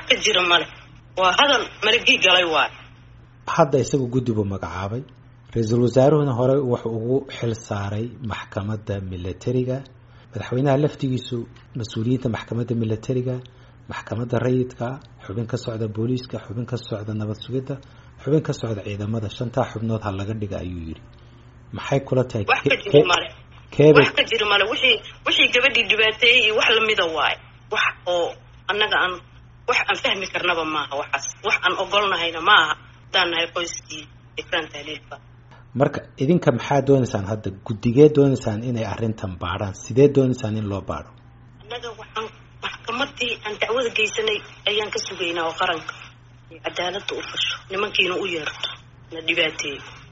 ka jira male waa hadal malagii galay waay hadda isagu guddi buu magacaabay ra-iisul wasaaruhuna hore wuxuu ugu xil saaray maxkamadda milatariga madaxweynaha laftigiisu mas-uuliyiinta maxkamadda milatariga maxkamadda rayidka xubin ka socda booliiska xubin ka socda nabad sugidda xubin ka socda ciidamada shantaa xubnood ha laga dhiga ayuu yidhi maxay kula tahay wax ka jiri male keebay wax ka jiri male wixii wixii gabadhii dhibaateeyey iyo wax lamida waaye wax oo annaga aan wax aan fahmi karnaba maaha waxaas wax aan ogolnahayna maaha haddaan nahay qoyskii ekraan tahliilka marka idinka maxaa doonaysaan hadda guddigee doonaysaan inay arrintan baadhaan sidee doonaysaan in loo baadho annaga waxaan maxkamadii aan dacwada geysanay ayaan ka sugaynaa oo qaranka ay cadaaladda u fasho nimankiina u yeerto na dhibaateeyo